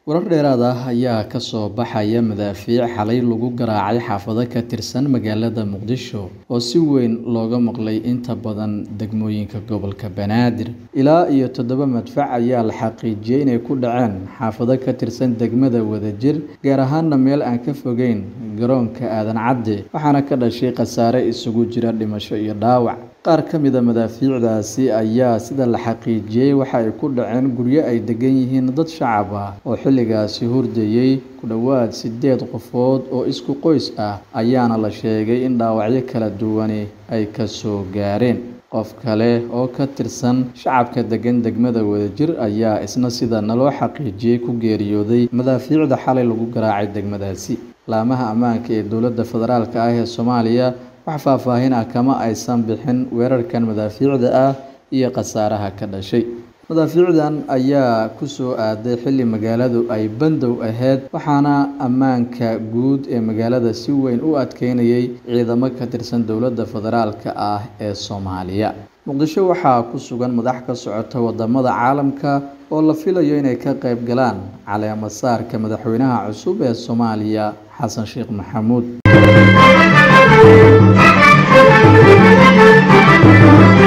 Warar dheeraad ah ayaa ka soo baxaya madaafiic xalay lagu garaacay xaafado ka tirsan magaalada Muqdisho oo si weyn looga maqlay inta badan degmooyinka gobolka Banaadir. Ilaa iyo toddoba madfac ayaa la xaqiijiyay inay ku dhaceen xaafado ka tirsan degmada Wadajir, gaar ahaanna meel aan ka fogeyn garoonka Aadan Cadde, waxaana ka dhashay khasaare isugu jira dhimasho iyo dhaawac. Qaar ka mid ah madaafiicdaasi ayaa sida la xaqiijiyay waxa ay ku dhaceen guryo ay degan yihiin dad shacab ah oo xilligaasi hurdayay. Ku dhawaad siddeed qofood oo isku qoys ah ayaana la sheegay in dhaawacyo kala duwani ay ka soo gaareen. Qof kale oo ka tirsan shacabka degan degmada Wadajir ayaa isna sida naloo xaqiijiyay ku geeriyooday madaafiicda xalay lagu garaacay degmadaasi. Laamaha ammaanka ee dowladda federaalk ah ee Soomaaliya wax faahfaahin ah kama aysan bixin weerarkan madaafiicda ah iyo khasaaraha ka dhashay. Madaafiicdan ayaa ku soo aaday xilli magaaladu ay bandow ahayd, waxaana ammaanka guud ee magaalada si weyn u adkeynayay ciidamo ka tirsan dowladda federaalk ah ee Soomaaliya. Muqdisho waxaa ku sugan madax ka socota wadamada caalamka oo la filayo inay ka qayb galaan caleemo saarka madaxweynaha cusub ee Soomaaliya Xasan Sheekh Maxamuud.